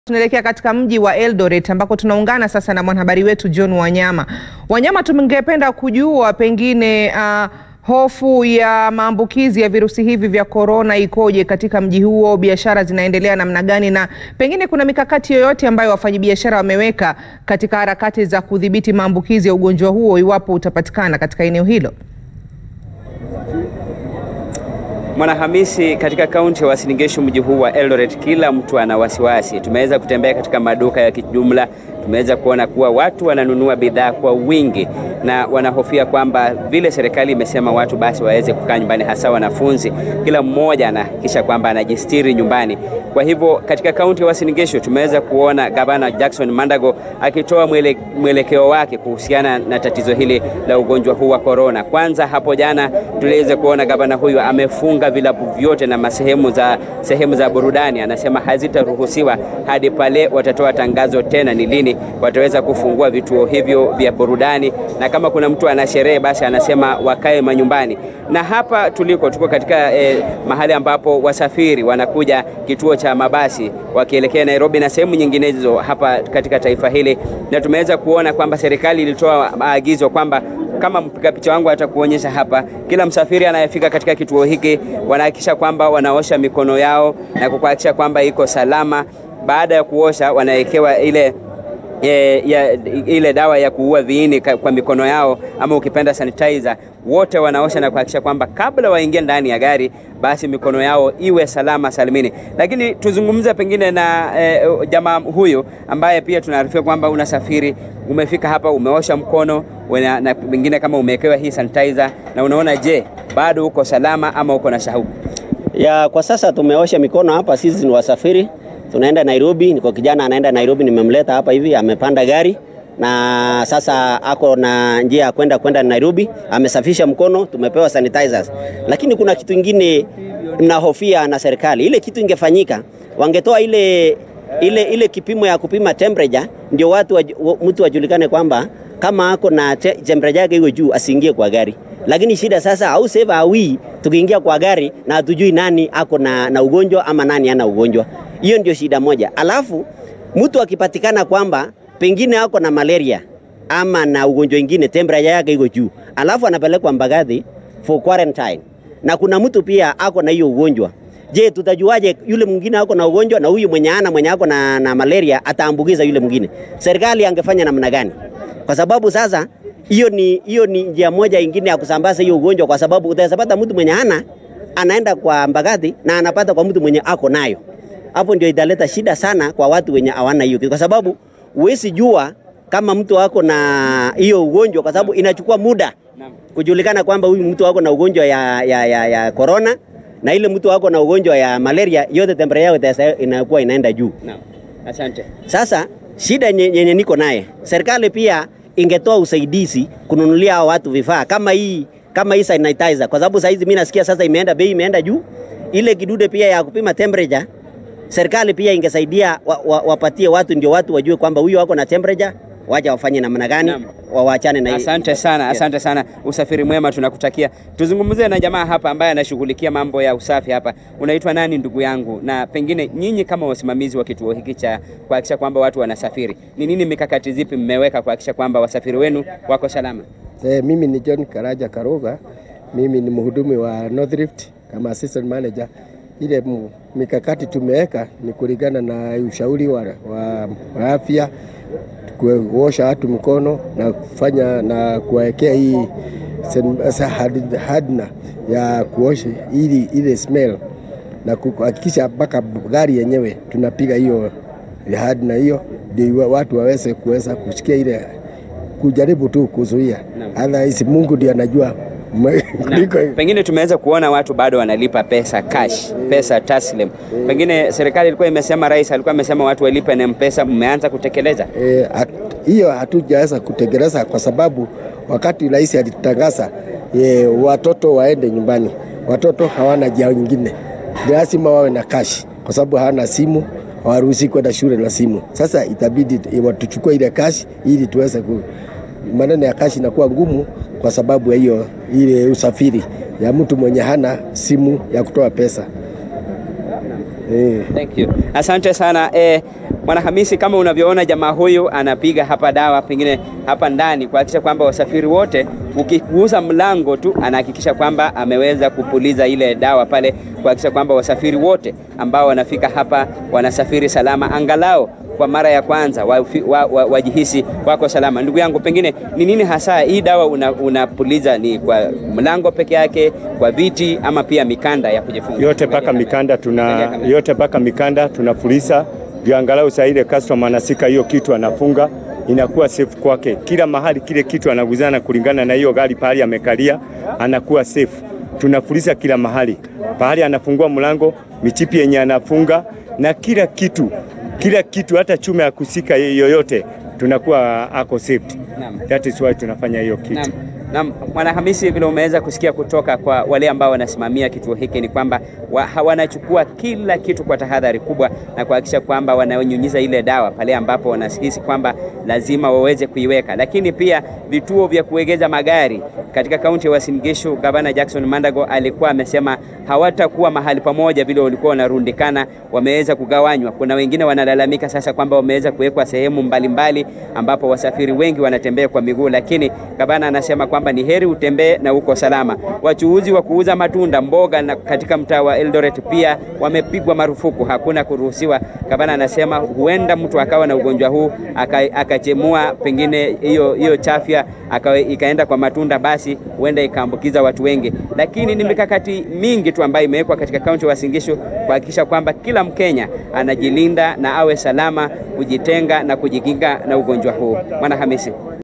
Tunaelekea katika mji wa Eldoret ambako tunaungana sasa na mwanahabari wetu John Wanyama. Wanyama, tungependa kujua pengine uh, hofu ya maambukizi ya virusi hivi vya korona ikoje katika mji huo, biashara zinaendelea namna gani, na pengine kuna mikakati yoyote ambayo wafanyabiashara wameweka katika harakati za kudhibiti maambukizi ya ugonjwa huo iwapo utapatikana katika eneo hilo? Mwanahamisi, katika kaunti ya Uasin Gishu, mji huu wa Eldoret, kila mtu ana wasiwasi. Tumeweza kutembea katika maduka ya kijumla, tumeweza kuona kuwa watu wananunua bidhaa kwa wingi na wanahofia kwamba vile serikali imesema watu basi waweze kukaa nyumbani, hasa wanafunzi, kila mmoja anahakikisha kwamba anajistiri nyumbani. Kwa hivyo katika kaunti ya Uasin Gishu tumeweza kuona gavana Jackson Mandago akitoa mwele, mwelekeo wake kuhusiana na tatizo hili la ugonjwa huu wa korona. Kwanza hapo jana tuliweza kuona gavana huyu amefunga vilabu vyote na masehemu za sehemu za burudani, anasema hazitaruhusiwa hadi pale watatoa tangazo tena ni lini wataweza kufungua vituo hivyo vya burudani, na kama kuna mtu ana sherehe basi anasema wakae manyumbani. Na hapa tuliko tuko katika eh, mahali ambapo wasafiri wanakuja kituo cha mabasi wakielekea Nairobi na sehemu nyinginezo hapa katika taifa hili, na tumeweza kuona kwamba serikali ilitoa maagizo kwamba kama mpiga picha wangu atakuonyesha hapa, kila msafiri anayefika katika kituo hiki wanahakikisha kwamba wanaosha mikono yao na kuhakikisha kwamba iko salama. Baada ya kuosha, wanawekewa ile E, ya, ile dawa ya kuua viini kwa mikono yao ama ukipenda sanitizer. Wote wanaosha na kuhakikisha kwamba kabla waingie ndani ya gari basi mikono yao iwe salama salimini. Lakini tuzungumze pengine na e, jamaa huyu ambaye pia tunaarifiwa kwamba unasafiri, umefika hapa, umeosha mkono wena, na pengine kama umewekewa hii sanitizer na unaona, je, bado uko salama ama uko na shauku? Ya, kwa sasa tumeosha mikono hapa, sisi ni wasafiri tunaenda Nairobi. Niko kijana anaenda Nairobi, nimemleta hapa hivi, amepanda gari na sasa ako na njia ya kwenda kwenda Nairobi, amesafisha mkono, tumepewa sanitizers. Lakini kuna kitu kingine mnahofia na serikali, ile kitu ingefanyika, wangetoa ile ile ile kipimo ya kupima temperature, ndio watu wa, mtu wajulikane kwamba kama ako na te, temperature yake iwe juu asiingie kwa gari. Lakini shida sasa, au save awi tukiingia kwa gari na hatujui nani ako na, na ugonjwa ama nani ana ugonjwa. Hiyo ndio shida moja. Alafu mtu akipatikana kwamba pengine ako na malaria ama na ugonjwa ingine, temperature yake iko juu, alafu anapelekwa Mbagathi for quarantine, na kuna mtu pia ako na hiyo ugonjwa. Je, tutajuaje yule mwingine ako na ugonjwa na huyu mwenye ana mwenye ako na, na malaria ataambukiza yule mwingine? Serikali angefanya namna gani? Kwa sababu sasa hiyo ni hiyo ni njia moja ingine ya kusambaza hiyo ugonjwa, kwa sababu utaweza pata mtu mwenye hana anaenda kwa Mbagathi na anapata kwa mtu mwenye ako nayo hapo ndio italeta shida sana kwa watu wenye hawana hiyo, kwa sababu huwezi jua kama mtu wako na hiyo ugonjwa, kwa sababu inachukua muda kujulikana kwamba huyu mtu wako na ugonjwa ya, ya, ya, ya corona na ile mtu wako na ugonjwa ya malaria, yote temperature yao inakuwa inaenda juu. Asante. Sasa shida yenye niko naye, serikali pia ingetoa usaidizi kununulia hao watu vifaa kama hii kama hii sanitizer, kwa sababu saizi mimi nasikia sasa imeenda bei imeenda juu. Ile kidude pia ya kupima temperature serikali pia ingesaidia wapatie wa, wa watu ndio watu wajue kwamba huyu wako na temperature, wacha wafanye namna gani, wawaachane na Asante sana, asante sana. Usafiri mwema tunakutakia. Tuzungumzie na jamaa hapa ambaye anashughulikia mambo ya usafi hapa. Unaitwa nani ndugu yangu? Na pengine nyinyi kama wasimamizi wa kituo hiki cha kuhakikisha kwamba watu wanasafiri, ni nini mikakati zipi mmeweka kuhakikisha kwamba wasafiri wenu wako salama? Eh, mimi ni John Karaja Karuga. Mimi ni mhudumu wa North Rift kama assistant manager ile mikakati tumeweka ni kulingana na ushauri wa, wa, wa afya, kuosha watu mikono na kufanya na kuwekea hii hadna ya kuosha ili ile smell na kuhakikisha mpaka gari yenyewe tunapiga hiyo hadna hiyo, ndio watu waweze kuweza kusikia ile, kujaribu tu kuzuia. Otherwise Mungu ndiye anajua pengine tumeweza kuona watu bado wanalipa pesa cash, pesa taslim. Pengine serikali ilikuwa imesema, rais alikuwa amesema watu walipe na M-Pesa, mmeanza kutekeleza hiyo? E, hatujaweza kutekeleza kwa sababu wakati rais alitangaza e, watoto waende nyumbani, watoto hawana njia nyingine, lazima wawe na cash kwa sababu hawana simu, hawaruhusi kwenda shule na simu. Sasa itabidi watuchukue ile cash ili tuweze ku maneno ya kashi inakuwa ngumu kwa sababu ya hiyo ile usafiri ya mtu mwenye hana simu ya kutoa pesa. Eh. Thank you. Asante sana eh, Mwanahamisi, kama unavyoona jamaa huyu anapiga hapa dawa pengine hapa ndani kuhakikisha kwamba wasafiri wote, ukigusa mlango tu anahakikisha kwamba ameweza kupuliza ile dawa pale kuhakikisha kwamba wasafiri wote ambao wanafika hapa wanasafiri salama, angalau kwa mara ya kwanza wajihisi wa, wa, wa wako salama. Ndugu yangu, pengine ni nini hasa hii dawa unapuliza? Una ni kwa mlango peke yake, kwa viti, ama pia mikanda ya kujifunga? Yote mpaka mikanda tuna yote mpaka mikanda tunafulisa ndio angalau saa ile customer anasika hiyo kitu anafunga inakuwa safe kwake. Kila mahali kile kitu anaguzana kulingana na hiyo gari pahali amekalia, anakuwa safe. Tunafulisa kila mahali, pahali anafungua mlango, michipi yenye anafunga na kila kitu, kila kitu, hata chuma ya kusika yoyote tunakuwa ako safety. That is why tunafanya hiyo kitu. Naam. Na Mwanahamisi, vile umeweza kusikia kutoka kwa wale ambao wanasimamia kituo hiki ni kwamba wa, wanachukua kila kitu kwa tahadhari kubwa na kuhakikisha kwamba wananyunyiza ile dawa pale ambapo wanahisi kwamba lazima waweze kuiweka. Lakini pia vituo vya kuegeza magari katika kaunti ya Uasin Gishu, Gavana Jackson Mandago alikuwa amesema hawatakuwa mahali pamoja vile walikuwa wanarundikana, wameweza kugawanywa. Kuna wengine wanalalamika sasa kwamba wameweza kuwekwa sehemu mbalimbali ambapo wasafiri wengi wanatembea kwa miguu, lakini gavana anasema kwamba ni heri utembee na uko salama. Wachuuzi wa kuuza matunda, mboga na katika mtaa wa Eldoret pia wamepigwa marufuku, hakuna kuruhusiwa. Gavana anasema huenda mtu akawa na ugonjwa huu akachemua aka pengine hiyo hiyo chafya ikaenda kwa matunda, basi huenda ikaambukiza watu wengi, lakini ni mikakati mingi tu ambayo imewekwa katika kaunti ya Uasin Gishu kuhakikisha kwamba kila Mkenya anajilinda na awe salama, kujitenga na kujikinga na ugonjwa huu. Mwanahamisi.